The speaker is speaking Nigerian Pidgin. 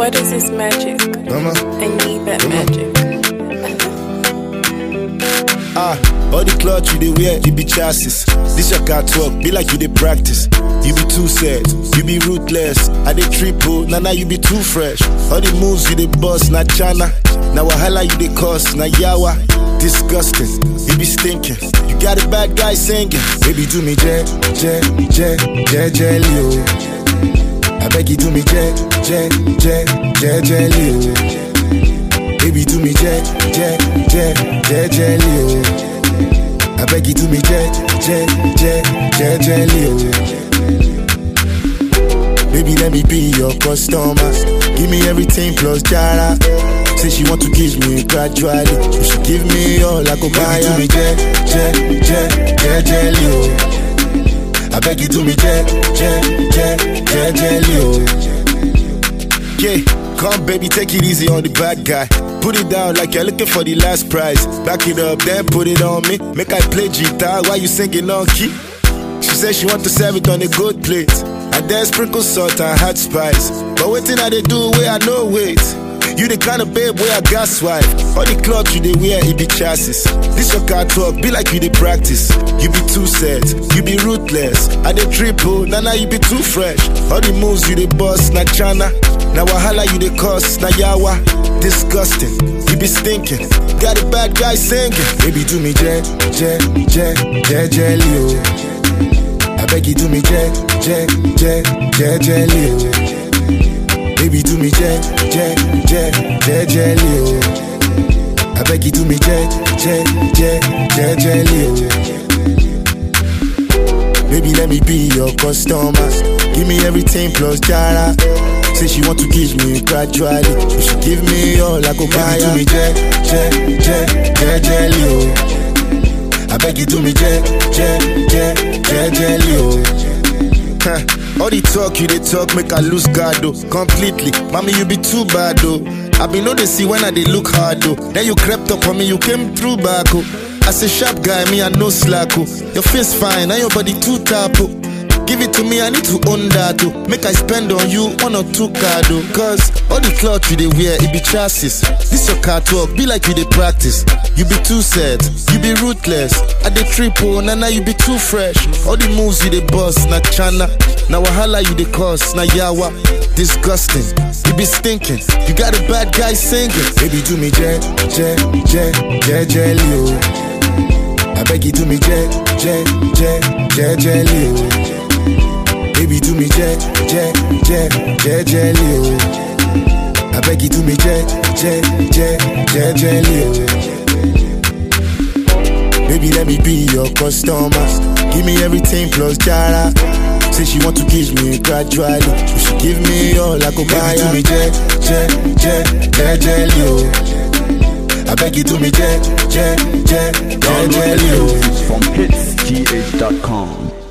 What is this magic? Mama. I need that magic. Ah, all the clothes you dey wear, you be chassis. This your car talk, be like you dey practice. You be too sad, you be ruthless. I dey triple, nah nah you be too fresh. All the moves you dey bust, na chana. Na wahala you dey cause, na yawa. Disgusting, you be stinking. You got a bad guy singing. Baby do me je, je, je, je, jelly oh. I beg you do me je, je, je, je, jelly oh. Baby do me je, je, je, je, jelly oh. I beg you do me je, je, je, je, jelly oh. Baby let me be your customer. Give me everything plus jara. Say she want to kiss me gradually. But she give me all I go buy. Baby do me je, je, je, je, jelly oh. I beg you do me je, je, je, je, jelly oh. Yeah, come baby, take it easy on the bad guy. Put it down like you're looking for the last prize. Back it up, then put it on me. Make I play guitar while you singing on key. She said she want to serve it on a good plate. And then sprinkle salt and hot spice. But waiting I they do where I know wait. You the kind of babe where I got swipe. All the clothes you they wear, it be chassis. This your car talk, be like you they practice. You be too sad, you be ruthless. I they triple, nah nah you be too fresh. All the moves you they bust, na chana. Na wahala you they cause, na yawa. Disgusting, you be stinking. Got a bad guy singing. Baby do me je, je, je, je, jelly oh. I beg you do me je, je, je, je, jelly oh. Baby do me je, je, je, je, jelly oh. I beg you do me je, je, je, je, jelly oh. Baby let me be your customer. Give me everything plus jara. Say she want to kiss me gradually. But she give me all I go buy. Baby do me je, je, je, je, jelly oh. I beg you do me je, je, je, je, jelly oh. Huh. All the talk you they talk make I lose guard though completely. Mommy you be too bad though. I be know they see when I they look hard though. Then you crept up on me, you came through back oh. As a sharp guy, me I no slack oh. Your face fine, and your body too tap oh. Give it to me, I need to own that oh. Make I spend on you one or two card oh. Cause all the clothes you they wear, it be chassis. This your car talk, be like you they practice. You be too sad, you be ruthless. I dey triple, nah nah you be too fresh. All the moves you they bust, na chana. Na wahala you they cause, na yawa. Disgusting, you be stinking. You got a bad guy singing. Baby do me je, je, je, je, jelly oh. I beg you do me je, je, je, je, jelly oh. Baby do me je, je, je, je, jelly oh. I beg you do me je, je, je, je, jelly oh. Baby let me be your customer. Give me everything plus jara. Say she want to kiss me gradually. But she give me all I go buy. Baby do me je, je, je, je, jelly oh. I beg you do me je, je, je, je, Download jelly oh. exclusives from hitsgh.com.